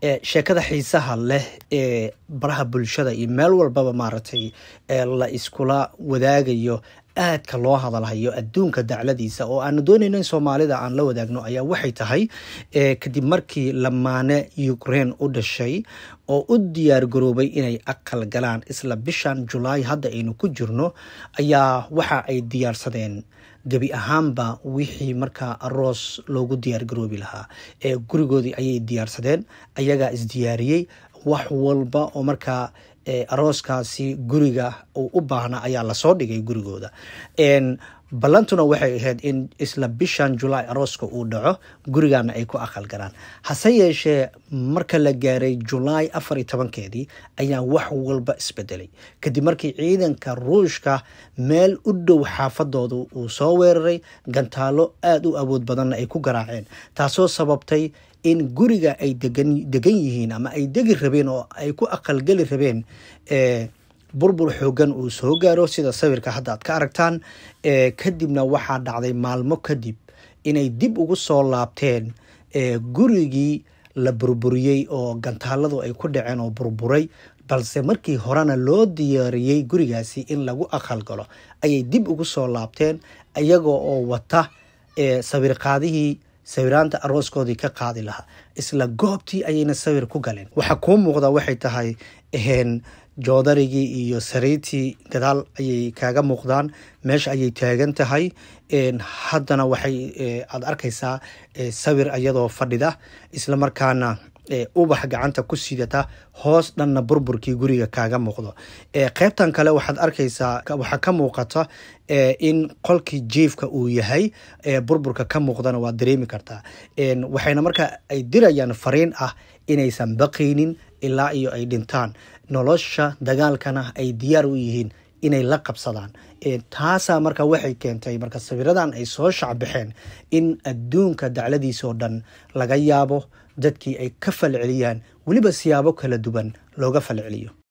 sheekada xiisaha leh ee baraha bulshada iyo meel walbaba maaragtay la iskula wadaagayo aadka loo hadalhayo adduunka dacladiisa oo aanu doonayno in soomaalida aan la wadaagno ayaa waxay tahay kadib markii lamaane ukraine u dhashay oo u diyaar garoobay inay aqal galaan isla bishan julaay hadda aynu ku jirno ayaa waxa ay diyaarsadeen gebi ahaanba wixii markaa aroos loogu diyaar garoobi lahaa ee gurigoodii ayay diyaarsadeen ayagaa isdiyaariyey wax walba oo markaa arooskaasi guriga uu u baahna ayaa lasoo dhigay gurigooda ballantuna waxay ahayd in isla bishan julaay arooska uu dhaco gurigana ay ku aqal galaan hase yeeshee marka la gaaray julaay afar iyo tobankeedii ayaa wax walba isbedelay kadib markii ciidanka ruushka meel u dhow xaafadooda uu soo weeraray gantaalo aada u awood badanna ay ku garaaceen taasoo sababtay in guriga ay degan yihiin ama ay degi rabeen oo ay ku aqalgeli rabeen burbur xoogan uu soo gaaro sida sawirka hadda aad ka aragtaan kadibna waxaa dhacday maalmo kadib inay dib ugu soo laabteen gurigii la burburiyey oo gantaaladu ay ku dhaceen oo burburay balse markii horena loo diyaariyey gurigaasi in lagu aqal galo ayay dib ugu soo laabteen iyagoo oo wata sawirqaadihii sawiraanta arooskoodii ka qaadi lahaa isla goobtii ayayna sawir ku galeen waxaa kuu muuqda waxay tahay joodarigii iyo sariirtii gadaal ayay kaaga muuqdaan meesha ayay taagan tahay haddana waxay aad arkaysaa sawir iyadoo fadhida isla markaana ubax gacanta ku sidata hoos dhanna burburkii guriga kaaga muuqdo qeybtan kale waxaad arkaysaa waxaa ka muuqata in qolkii jiifka uu yahay burburka ka muuqdana waad dareemi kartaa waxayna markaa ay dirayaan fariin ah inaysan baqaynin ilaa iyo ay dhintaan nolosha dagaalkana ay diyaar u yihiin inay la qabsadaan taasaa marka waxay keentay marka sawiradan ay soo shacbaxeen in adduunka dacladiisoo dhan laga yaabo dadkii ay ka falceliyaan weliba siyaabo kala duwan looga falceliyo